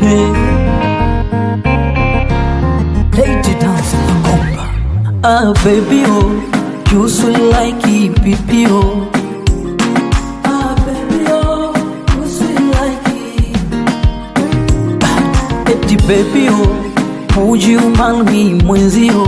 baby. Lady dance naomba. Ah baby oh, you sweet like EPP oh. Ah baby oh, you sweet like ah, Eti baby oh, would you marry me mwenzio?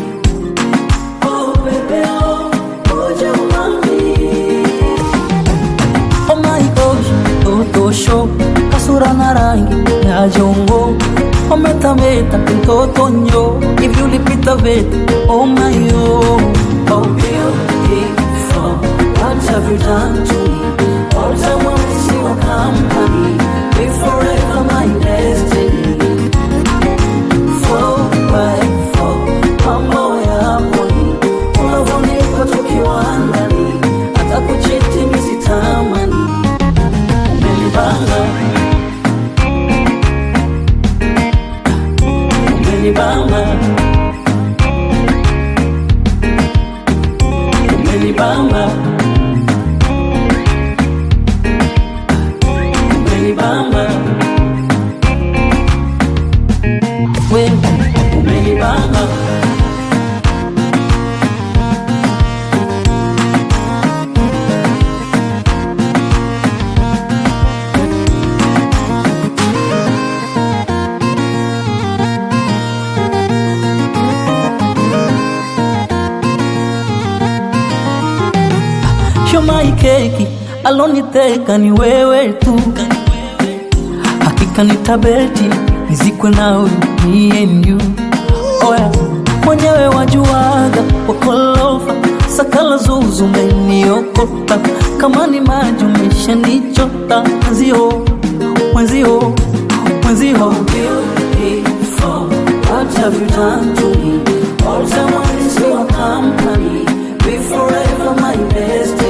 Oh baby oh, would you marry me? Oh my gosh, toto show kasura na rangi ya jongo umetameta mtoto nyo hivi ulipita veta oh my oh oh beautiful what have you done to me all I want is your company be forever my destiny four by four mambo yapo ni unavyonipa tukiwa ndani hata kuchiti misitamani umenibanga umenibamba umenibamba umenibamba wewe umenibamba Shomai keki aloniteka ni wewe tu, hakika nitabeti nizikwe nawe me and you. Oya mwenyewe wajuaga wakolofa sakala zuzu umeniokota kama ni maji umeshanichota mwenzio mwenzio mwenzio Beautiful, what have you done to me? All I want is your company. Be forever my best